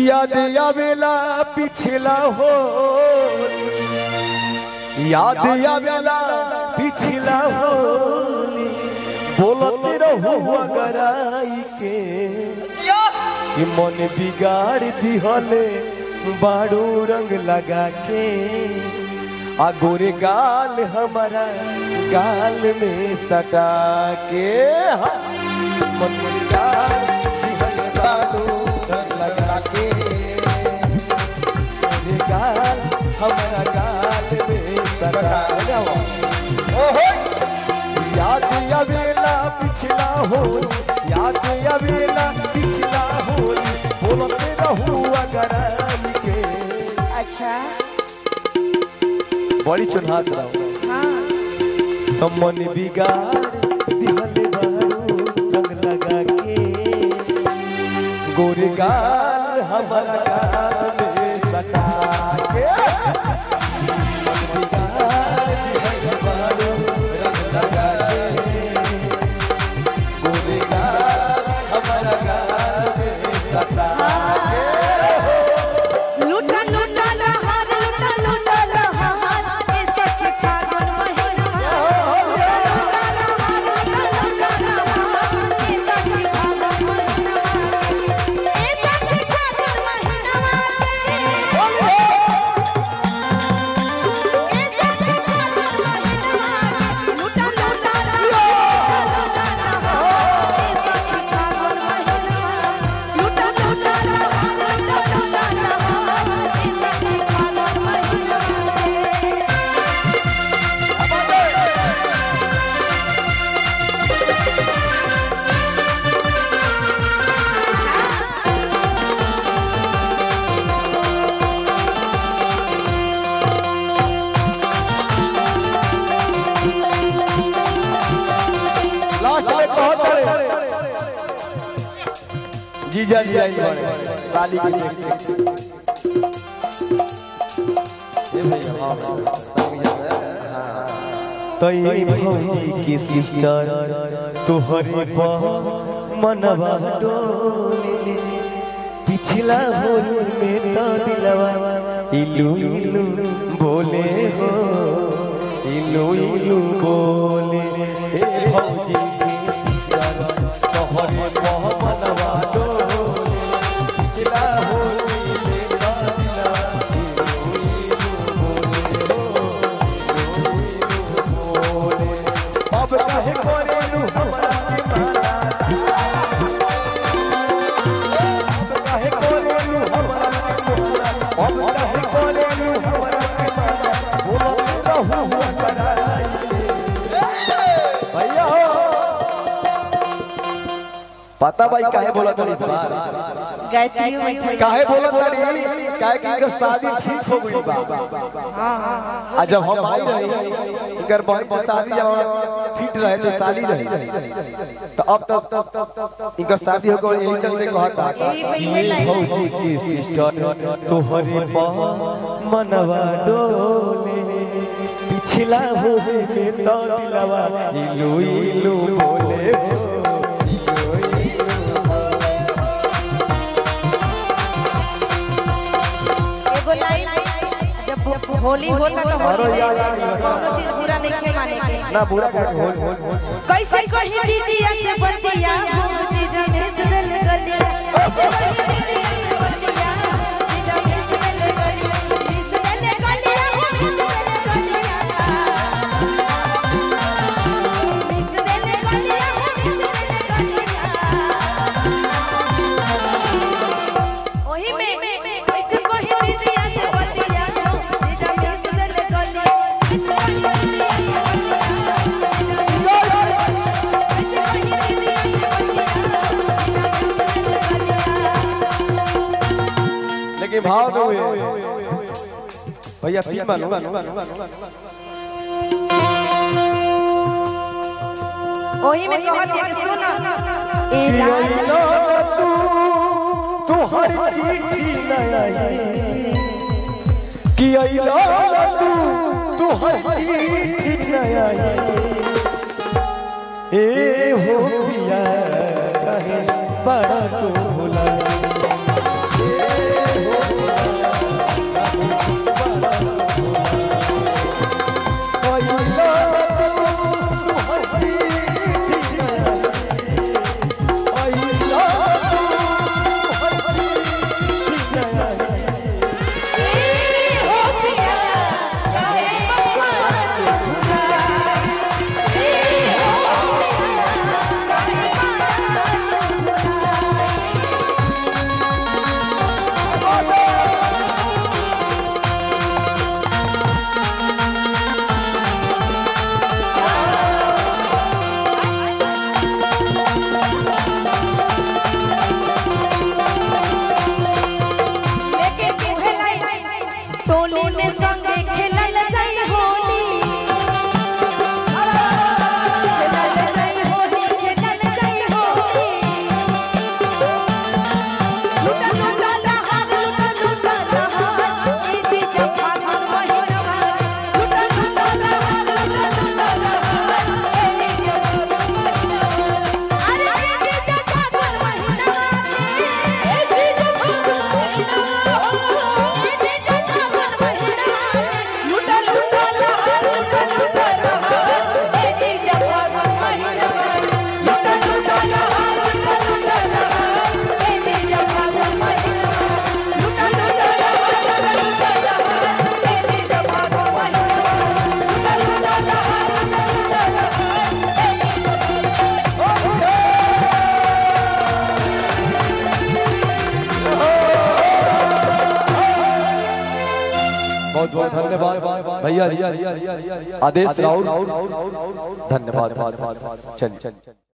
याद आवेला पिछला हो याद आवेला पिछला हो बोलते रहो अगराई के कि मन बिगाड़ दिहले बाड़ू रंग लगा के आ गोरे गाल हमारा गाल में सटा के हाँ। मन बिगाड़ दिहले बाड़ू रंग लगा के गोरे गाल हमारा गाल में सटा के याद आवेला पिछला हो याद आवेला पिछला हो बोलते रहू अगर के अच्छा बड़ी चुनहात रहो हाँ हम मन बिगाड़ दिहले बारू रंग लगा के गोरे गाल हमारा गाल में सटा के मन बिगाड़ दिहले बारू रंग लगा के गोरे गाल हमारा गाल में सटा के लूटा लूटा लहार लूटा लूटा लहार ए सखी फागुन महीना लूटा लहार लूटा लूटा लहार ए सखी फागुन महीना ए सखी फागुन महीना ए सखी फागुन महीना लूटा लूटा लहार लूटा लहार ए सखी फागुन महीना लूटा लूटा लहार लूटा लूटा लहार ए सखी फागुन महीना लास्ट में बहुत बड़े जीजा जी आई बड़े साली के लिए ये भैया हाँ, हाँ, संग जैसे, हाँ। तो ये भौजी की सिस्टर तोहरे पर मनवा डोले पिछला होली में तो दिलवा इलू इलू बोले हो इलू इलू बोले ए भौजी की सिस्टर तोहरे पर मनवा डोले पिछला होली में तो दिलवा अब कहे करे नु हमरा के माना अब कहे करे नु हमरा के माना अब कहे करे नु हमरा के माना बोलत रहू कराई भैया हो पता भाई काहे बोलत रही सवाल गायत्री बैठल काहे बोलत रही काहे कि इनकर शादी ठीक हो गई बा आ जब हम आई रही इनकर बहन की शादी जब फिट रहे तो साली रही तो अब तब तब तब इनकर शादी हो गई यही चलते कहता यही पहले लाइन। भौजी की सिस्टर तोहरे पर मनवा डोले पिछला हो में तो दिलवा इलू इलू बोले हो इलू इलू एगो लाइन जब होली होता तो अरे होली यार, यार, यार। कोनो चीज बुरा नहीं माने के ना बुरा कर होल होल होल कैसे कही दीदिया से बतिया भूजी जाने सुनल गलिया कैसे कही दीदिया से बतिया भूजी जाने सुनल गलिया सुनल गलिया भूजी सुनल गलिया सुनल गलिया भूजी सुनल गलिया ओही में कैसे कही दीदिया से बतिया भूजी जाने सुनल गलिया लेकिन भाव में हुए भैया सीन मानो ओही में कहत है कि सुन ए कि राज अइलो तू तू हर चिट्ठी न आई कि अइलो तू तू हर चिट्ठी न आई ए हो पिया कहे बड़ा तू भुला ए बहुत धन्यवाद भैया जी आदेश राउत धन्यवाद चलिए